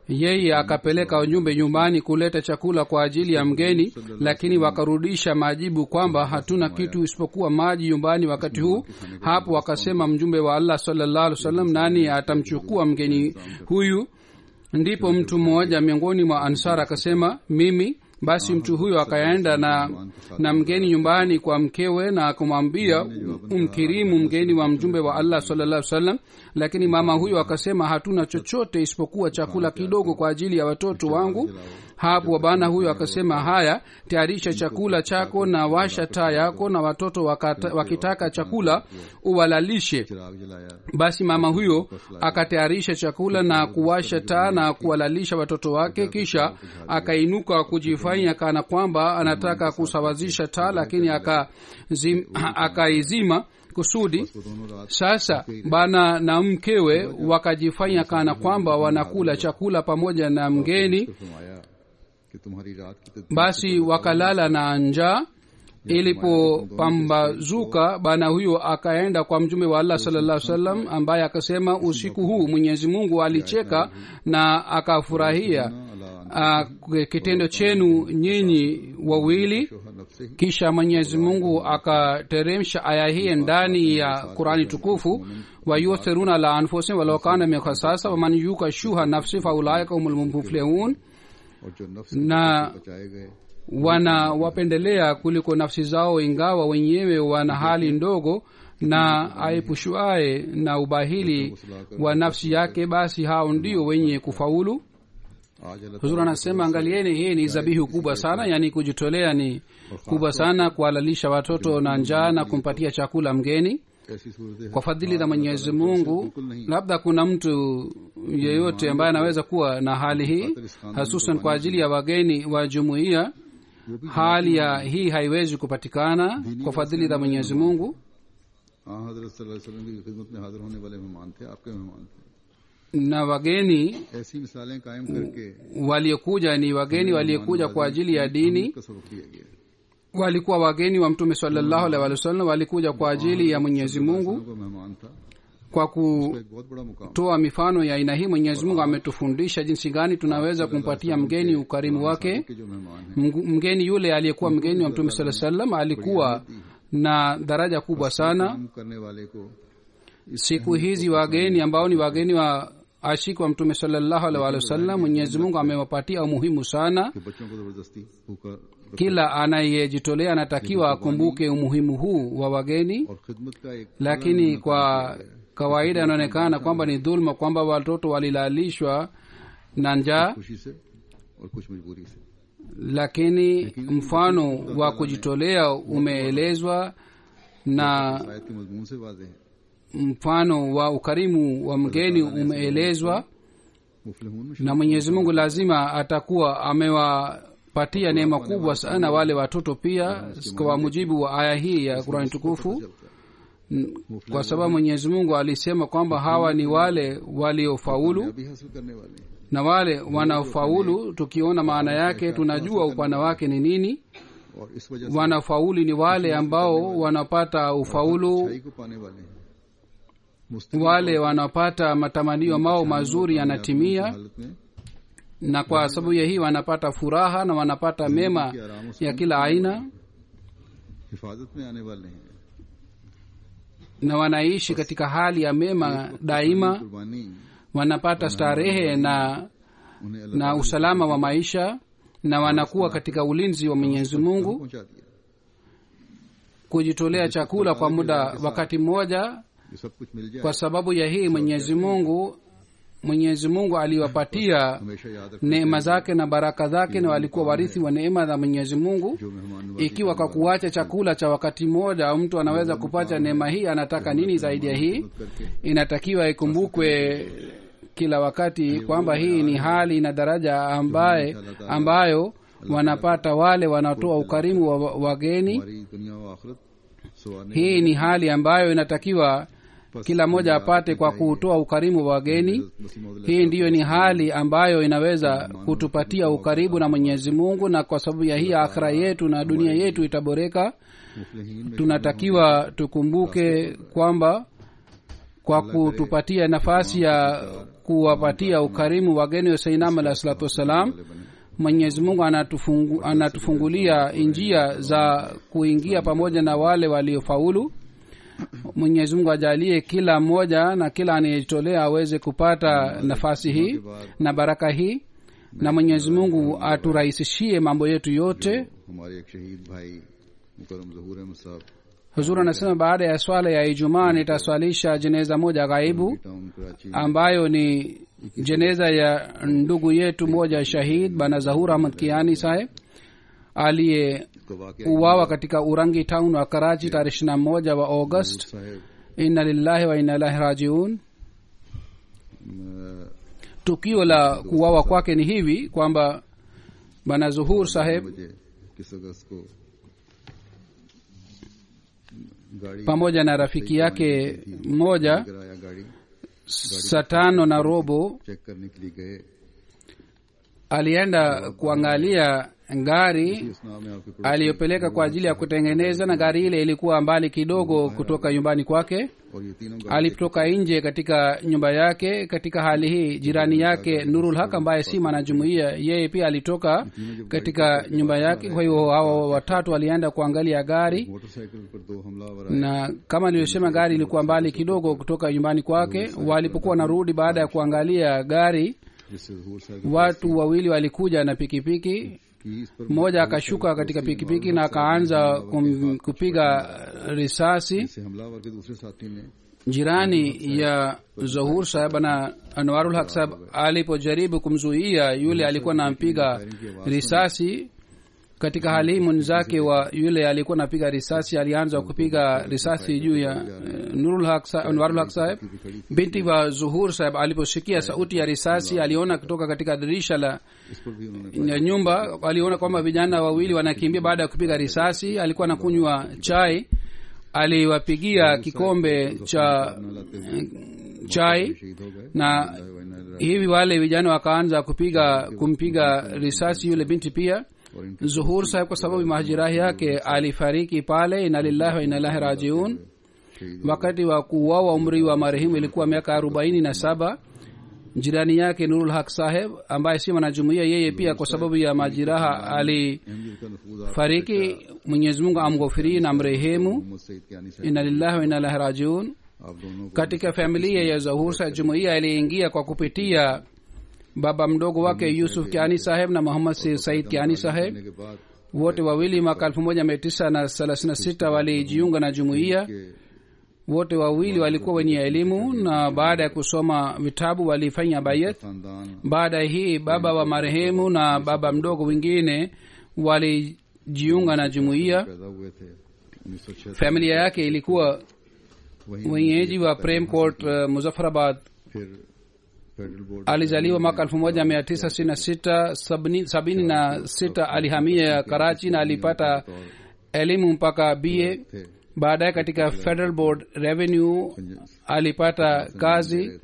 yeye akapeleka ujumbe nyumbani kuleta chakula kwa ajili ya mgeni lakini wakarudisha majibu kwamba hatuna kitu isipokuwa maji nyumbani wakati huu hapo wakasema mjumbe wa allah salllah alih wasallam nani atamchukua mgeni huyu ndipo mtu mmoja miongoni mwa ansar akasema mimi basi mtu huyo akaenda na na mgeni nyumbani kwa mkewe na kumwambia umkirimu mgeni wa mjumbe wa allah sallallahu salam lakini mama huyo akasema hatuna chochote isipokuwa chakula kidogo kwa ajili ya watoto wangu hapo bana huyo akasema haya tayarisha chakula chako na washa taa yako na watoto wakata, wakitaka chakula uwalalishe चिराग जलाया basi mama huyo akatayarisha chakula na kuwasha taa na kuwalalisha watoto wake kisha akainuka kujifanya kana kwamba anataka kusawazisha taa lakini akazim- akaizima kusudi वो दोनों रात sasa bana na mkewe wakajifanya kana kwamba wanakula chakula pamoja na mgeni को फरमाया कि तुम्हारी रात की तदबीर basi wakalala na njaa ilipopambazuka bana huyo akaenda kwa mtume wa allah salllah salam ambaye akasema usiku huu mwenyezi mungu alicheka na akafurahia अला uh, kitendo chenu nyinyi wawili शोहर नफ्से ही kisha mwenyezi mungu akateremsha aya hii ndani ya qurani tukufu wayuthiruna la anfusihim walau kana min khasasa waman yuka shuha nafsi faulaika humul muflihun और जो नफ्स na बचाए गए wanawapendelea kuliko nafsi zao ingawa wenyewe wana hali ndogo na aepushuaye na ubahili wa nafsi yake basi hao ndio wenye kufaulu आज अल्लाह huzur anasema angalieni hii ni zabihu kubwa sana yaani kujitolea ni kubwa sana kuhalalisha watoto na njaa na kumpatia chakula mgeni ऐसी सूरत kwa fadhili za mwenyezi mungu labda kuna mtu yeyote ambaye anaweza kuwa na hali hii hususan kwa ajili ya wageni wa jumuiya hali ya hii haiwezi kupatikana kwa fadhili za mwenyezi mungu हाँ हजरत सल्लल्लाहु अलैहि वसल्लम की खिदमत में हाजिर होने वाले मेहमान थे आपके मेहमान थे na wageni ऐसी मिसालें कायम करके waliokuja ni wageni waliokuja kwa ajili ya dini का सबक दिया गया walikuwa wageni wa mtume salllahu alaihi wasallam walikuja kwa ajili ya mwenyezi mungu को मेहमान था kwa तो एक बहुत बड़ा मुकाम kutoa mifano ya aina hii mwenyezi mungu ametufundisha jinsi gani tunaweza kumpatia mgeni ukarimu wake के जो मेहमान हैं Mgu- mgeni yule aliyekuwa mgeni wa mtume saa salam alikuwa na daraja kubwa sana काम करने वाले को siku hizi wageni ambao ni wageni wa ashiki wa mtume salallahu alaihi wa sallam mwenyezi mungu amewapatia umuhimu sana कि बच्चों को जबरदस्ती भूखा kila anayejitolea anatakiwa akumbuke umuhimu huu wa wageni और खिदमत का एक lakini kwa kawaida inaonekana kwamba ni dhulma kwamba watoto walilalishwa na njaa खुशी से और कुछ मजबूरी से lakini mfano wa kujitolea umeelezwa na आयत के मजमून से वाजे है mfano wa ukarimu wa mgeni umeelezwa मुफलिहून में na mwenyezi mungu lazima atakuwa amewapatia neema kubwa sana wale watoto pia kwa mujibu wa aya hii ya qurani tukufu N- kwa sababu mwenyezi mungu alisema kwamba hawa ni wale waliofaulu भी हासिल करने वाले हैं na wale wanaofaulu tukiona maana yake tunajua upana wake ni nini और इस वजह से wanafaulu ni wale ambao wanapata ufaulu अच्छाई को पाने वाले हैं मुस्तकिल wale wanapata matamanio mao mazuri yanatimia हालत में na kwa sababu ya hii wanapata furaha na wanapata mema ya kila aina हिफाजत में आने वाले हैं na wanaishi katika hali ya mema daima कुर्बानी wanapata starehe na उन्हें अल्लाह na usalama wa maisha na wanakuwa katika ulinzi wa mwenyezi mungu पहुंचा दिया kujitolea chakula kwa muda wakati mmoja ये सब कुछ मिल जाए kwa sababu ya hii mwenyezi mungu mwenyezi mungu aliwapatia हमेशा याद रखें neema zake na baraka zake na walikuwa warithi wa neema za mwenyezi mungu जो मेहमान नवाजी ikiwa kwa kuacha chakula cha wakati mmoja mtu anaweza kupata neema hii anataka nini zaidi ya hii करके inatakiwa ikumbukwe kila wakati kwamba hii ni hali na daraja ambaye ambayo wanapata wale wanaotoa ukarimu wa wa- wageni हमारी दुनिया व आखिरत सवारने hii ni hali ambayo inatakiwa kila mmoja apate kwa kutoa ukarimu wa wageni मसीह मौद hii ndiyo ni hali ambayo inaweza kutupatia ukaribu na mwenyezi mungu na kwa sababu ya hii akhira yetu na dunia yetu itaboreka मुफलिहीन में tunatakiwa tukumbuke kwamba kwa kutupatia nafasi ya kuwapatia ukarimu wageni wa sainam alah salatu wassalam mwenyezi mungu anatufungu, anatufungulia njia za kuingia pamoja na wale waliofaulu mwenyezi mungu ajalie kila mmoja na kila anayejitolea aweze kupata nafasi hii na baraka hii na mwenyezi mungu aturahisishie mambo yetu yote हमारे एक शहीद भाई मुकरम जहूर अहमद साहब huzuri anasema baada ya swala ya ijumaa nitaswalisha jeneza moja ghaibu town Karachi ambayo ni jeneza ya ndugu yetu moja shahid bana zahur ahmad kiani saheb aliyeuawa को वाकया katika urangi town wa karachi tarehe ishiri na moja wa august साहब inna lillahi wa inna ilahi rajiun अ, tukio la kuwawa kwake ni hivi kwamba bana zuhur saheb बजे किस अगस्त को गाड़ी pamoja na rafiki yake mmoja कराया गाड़ी saa tano na robo check करने के लिए गए alienda kuangalia gari इस नाम में आपके पड़ोसी aliyopeleka kwa ajili ya kutengeneza na gari ile ilikuwa mbali kidogo kutoka nyumbani kwake और ये तीनों गाड़ी alipotoka nje katika nyumba yake katika hali hii jirani yake nurul haq ambaye si mwanajumuia yeye pia alitoka katika nyumba yake kwa hiyo hao watatu walienda kuangalia gari motorcycle पर दो हमलावर आए na kama nilivyosema gari ilikuwa mbali kidogo kutoka nyumbani kwake walipokuwa wanarudi baada ya kuangalia gari जिससे जहूर साहब watu wawili walikuja na pikipiki की इस पर mmoja akashuka katika pikipiki na akaanza kum, kupiga risasi से हमलावर के दूसरे साथी ने jirani ya zahur saheb na anwarul haq saheb alipojaribu kumzuia yule alikuwa nampiga risasi katika hali hii mwenzake wa yule alikuwa napiga risasi alianza kupiga risasi juu ya eh, nurul haq sa- anwarul haq saheb binti wa zuhur saheb aliposikia sauti ya risasi aliona kutoka katika dirisha la इस पर भी उन्होंने ya nyumba aliona kwamba vijana wawili wanakimbia baada ya kupiga risasi alikuwa anakunywa chai aliwapigia kikombe cha eh, chai शहीद हो गए na hivi wale vijana wakaanza kupiga kumpiga risasi yule binti pia और इनके zuhur saheb kwa sababu mahajirahi yake alifariki pale ina lillahi wa inalahi rajiun शहीद wakati wa kuuawa umri wa marehemu ilikuwa miaka arobaini na saba jirani yake nurul haq saheb ambaye si mwanajumuia yeye pia kwa sababu ya majiraha alifariki Ahmad का नफूज आप mwenyezi mungu amghofirie na mrehemu Mohammad सईद कियानी साहब ina lillahi wa inalahi rajiun आप दोनों को katika familia ya zahur sa jumuiya iliingia kwa kupitia baba mdogo wake yusuf kiani saheb na muhammad si- said kiani saheb करने के बाद wote wawili mwaka elfu moja mia tisa na thelathini na sita walijiunga na jumuiya के wote wawili walikuwa wenye elimu na baada ya kusoma vitabu walifanya bayat खानदान baada ya hii baba wa marehemu na baba mdogo wengine walijiunga na jumuiya पैदा हुए थे उन्नीस सौ छह familia yake ilikuwa वहीं wenyeji wa prem court uh, muzaffarabad फिर federal board alizaliwa mwaka elfu moja mia tisa sitini na sita sabini sabini na sita alihamia karachi na alipata elimu mpaka ba थे baadaye katika federal board revenue alipata kazi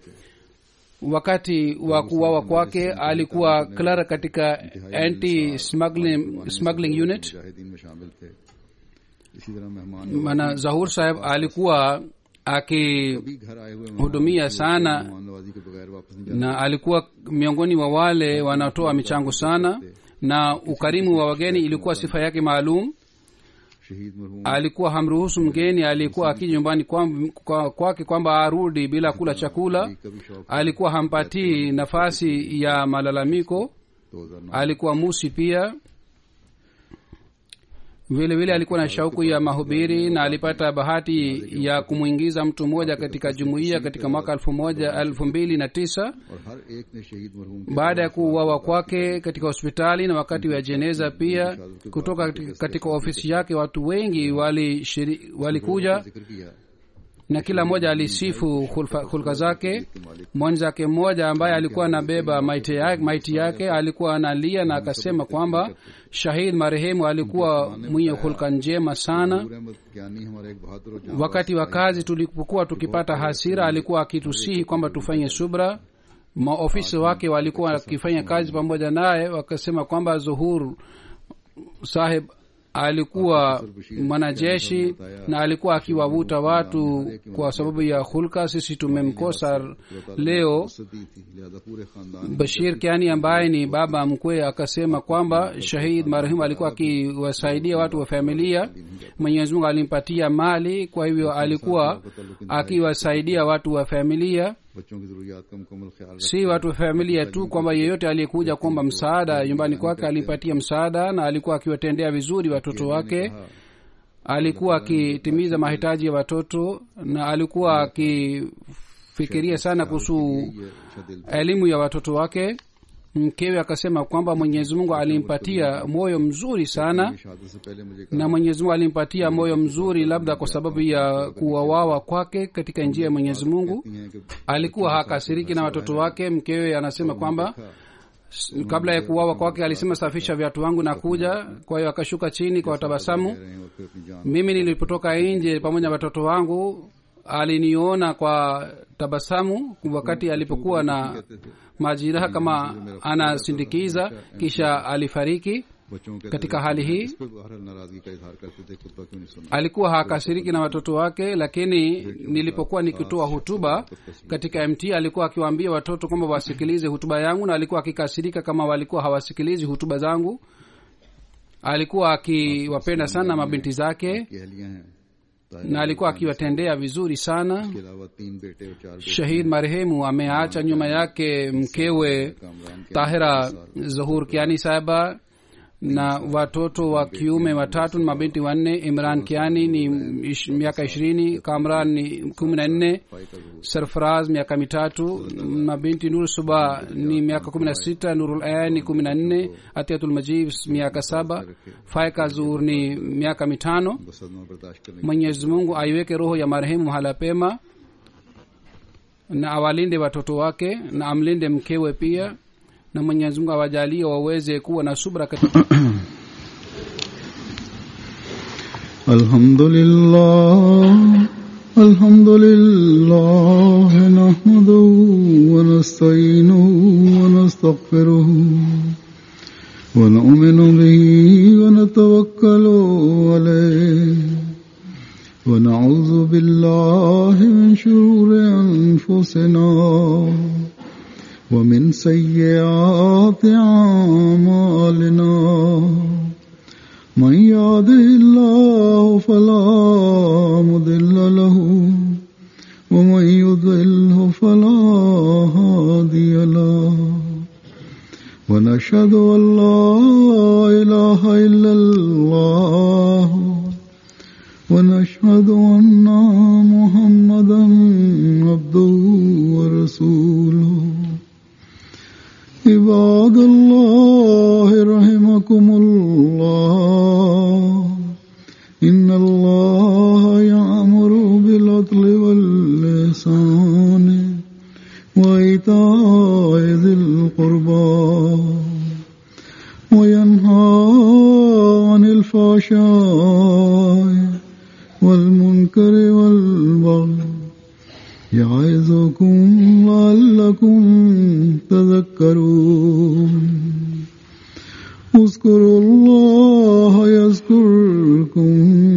wakati wa kuwawa kwake alikuwa clerk katika anti smuggling, smuggling unit मुजाहिदीन में शामिल थे इसी तरह मेहमान mana zahur saheb alikuwa akihudumia भी घर आए हुए sana मेहमान नवाजी के बगैर वापस नहीं na alikuwa miongoni mwa wale wanaotoa michango sana na ukarimu wa wageni ilikuwa sifa yake maalum शहीद मरहूम alikuwa hamruhusu mgeni alikuwa akija nyumbani kwam- kwa- kwake kwamba arudi bila kula chakula का भी शौक alikuwa hampatii nafasi ya malalamiko 2009 alikuwa musi pia vile vile alikuwa na shauku ya mahubiri na alipata bahati ya kumwingiza mtu mmoja katika jumuiya katika mwaka elfu moja elfu mbili na tisa और हर एक ने शहीद मरहूम के baada ya kuuawa kwake katika hospitali na wakati wa jeneza pia kutoka katika- katika ofisi yake watu wengi walishiri- walikuja जिक्र किया na kila mmoja alisifu hulfa- hulka zake mwenzake mmoja ambaye alikuwa anabeba maiti yake, maiti yake alikuwa analia na akasema kwamba shahid marehemu alikuwa mwenye hulka njema sana नूर अहमद ज्ञानी हमारा एक बहादुर और जांबाज wakati wa kazi tulipokuwa tukipata hasira alikuwa akitusihi kwamba tufanye subra maofisi wake walikuwa wakifanya kazi pamoja naye wakasema kwamba zuhur saheb alikuwa mwanajeshi na alikuwa akiwavuta watu kwa sababu ya hulka sisi tumemkosa leo सदी थी लिहाजा पूरे खानदान bashir kiani ambaye ni baba mkwe akasema kwamba shahid marehemu alikuwa akiwasaidia watu wa familia mwenyezi mungu alimpatia mali kwa hivyo alikuwa akiwasaidia watu wa familia बच्चों की जरूरियात का मुकम्मल ख्याल रखा si watu wa familia tu kwamba yeyote aliyekuja kuomba msaada nyumbani kwake alimpatia msaada na alikuwa akiwatendea vizuri watoto wake alikuwa akitimiza mahitaji ya watoto na alikuwa akifikiria sana kuhusu ये अच्छा दिल elimu ya watoto wake mkewe akasema kwamba mwenyezi mungu alimpatia moyo mzuri sana शहादत से पहले मुझे कहा na mwenyezi mungu alimpatia moyo mzuri labda kwa sababu ya kuwawawa kwake katika njia ya mwenyezi mungu हैं कि alikuwa hakasiriki na watoto wake mkewe anasema kwamba s- kabla ya kuwawa kwake alisema safisha viatu wangu na kuja kwa hiyo akashuka chini kwa tabasamu रहे हैं और फिर अपनी जान mimi nilipotoka nje pamoja na watoto wangu aliniona kwa tabasamu wakati alipokuwa na majiraha kama anasindikiza kisha alifariki बच्चों को कहते katika थे, hali hii इस पर बहरहाल नाराजगी का इजहार करते थे खुतबा क्यों नहीं सुना alikuwa hakasiriki na watoto wake lakini nilipokuwa nikitoa hutuba katika mt alikuwa akiwaambia watoto kwamba wasikilize hutuba yangu na alikuwa akikasirika kama walikuwa hawasikilizi hutuba zangu alikuwa akiwapenda sana mabinti zake की अहलियां हैं Tahir na alikuwa akiwatendea vizuri sana के अलावा तीन बेटे और चार बेटे shahid marehemu ameacha nyuma yake mkewe Kamran के tahira zahur kiani sahaba na watoto wa kiume watatu na mabinti wanne imran kiani ni ish, miaka ishirini kamran ni kumi na nne फाई का जहूर sarfaraz miaka mitatu mabinti nur suba ni miaka kumi na sita nurul ain ni kumi na nne atiatul majib miaka saba faika zur ni miaka mitano को सदमा बर्दाश्त करने mwenyezi mungu aiweke roho ya marehemu mahala pema na awalinde watoto wake na amlinde mkewe pia na mwenyezi mungu awajalie waweze kuwa na subra katika الحمد لله الحمد لله نحمده ونستعينه ونستغفره ونؤمن به ونتوكل عليه ونعوذ بالله من شرور أنفسنا ومن سيئات أعمالنا من يهده الله فلا مضل له ومن يضله فلا هادي له ونشهد أن لا إله إلا الله ونشهد أن محمدا عبده ورسوله عباد الله رحمكم الله إن الله يأمر بالعدل واللسان وإيتاء ذي القربى وينهى عن الفحشاء والمنكر والبغي يعظكم لعلكم تذكرون اذكروا الله يذكركم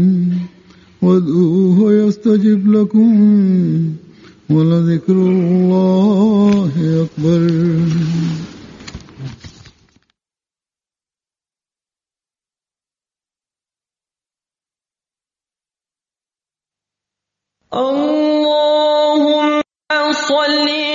وادعوه يستجب لكم ولذكر الله أكبر اللهم صل